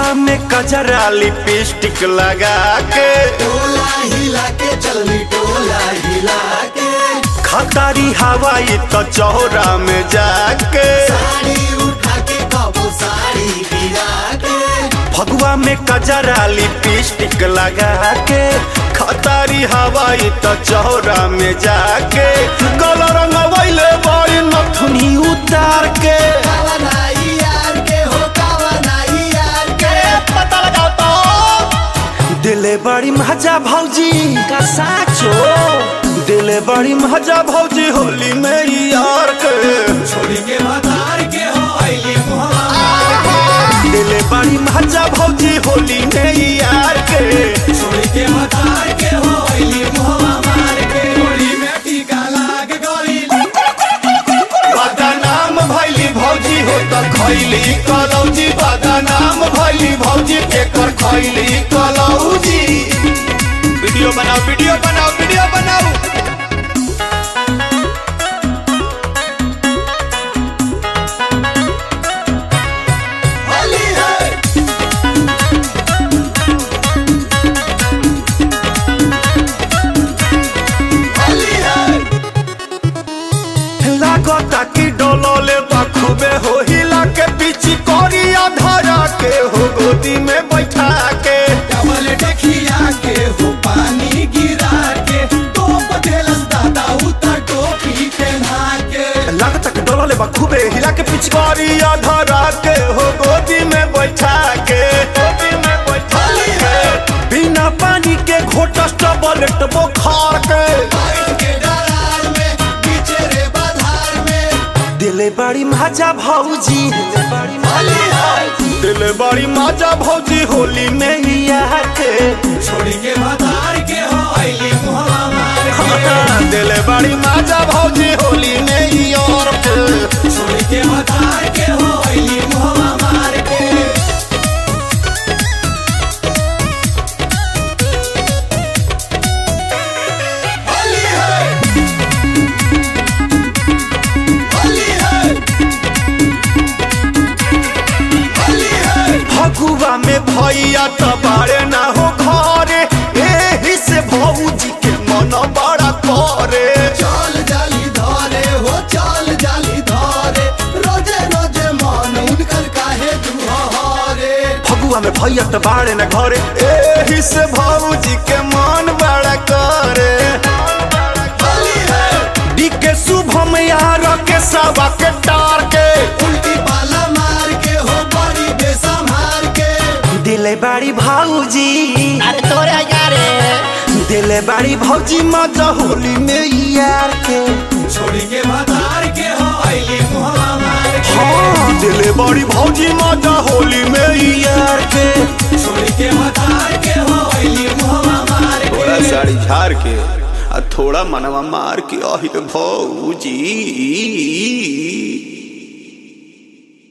फगुआ में कजरा लिपस्टिक लगा के टोला हिला के चलनी टोला हिला के खतारी हवाई तो चौरा में जाके साड़ी उठा के कबो साड़ी गिरा के फगुआ में कजरा लिपस्टिक लगा के खतारी हवाई तो चौरा में जाके गल रंगवैले बड़ी नथुनी उतार के कावा नाई यार के हो कावा नाई यार के पता लगाओ तो दिले बड़ी मजा भौजी का साचो दिले बड़ी मजा भौजी होली में यार के छोड़ी के मदार के हो आईली मुहम्मद दिले बड़ी मजा भौजी होली में यार के छोड़ी के मदार के हो आईली मुहम्मद के गोली में टीका लाग गई बदनाम भैली भौजी हो त खैली कलौजी बदनाम भैली भौजी एकर खैली कलौजी वीडियो बनाओ वीडियो बनाओ वीडियो बनाओ होली है होली है लागता कि डोलोले बखूबे हो हिला के पीछे कोरिया धरा के हो गोदी में बैठा के डबल डकिया के हो पानी गिरा के टोप देलस दादा उतर टोपी पहना के लागता कि डोलोले बखूबे हिला के पीछे कोरिया धरा के हो गोदी में बैठा के गोदी में बैठा के बिना पानी के घोटस टबलेट बुखार के बैठ के दरार में पीछे रे बाधार में दिले बड़ी मजा भौजी होली है दिले बड़ी मजा भौजी होली में ही आके छोड़ी के बाधार के हो आईली मुहम्मद के दिले बड़ी मजा भौजी होली में ही और के छोड़ी के बाधार के हो आईली मुहम्मद के होली है होली है होली है फगुआ में भैया तो बारे ना हो घरे एही से भौजी के मन बड़ा करे चाल जाली धारे हो चाल जाली धारे रोजे रोजे मान उनकर काहे दुहारे फगुआ में भैया तो बारे ना घरे एही से भौजी के मन बड़ा करे होली है डी के शुभम यार के सवा के टार के उल्टी पाला मार के हो बड़ी बेसमार के दिले बड़ी भौजी अरे तोरे यारे दिले बड़ी भौजी मजा होली में यार के छोड़ी के मदार के हो आईली मुहम्मद के हाँ दिले बड़ी भौजी मजा होली में यार के छोड़ी के मदार के हो आईली मुहम्मद थोड़ा के साड़ी झाड़ के आ थोड़ा मनवा मार के अहिर भौजी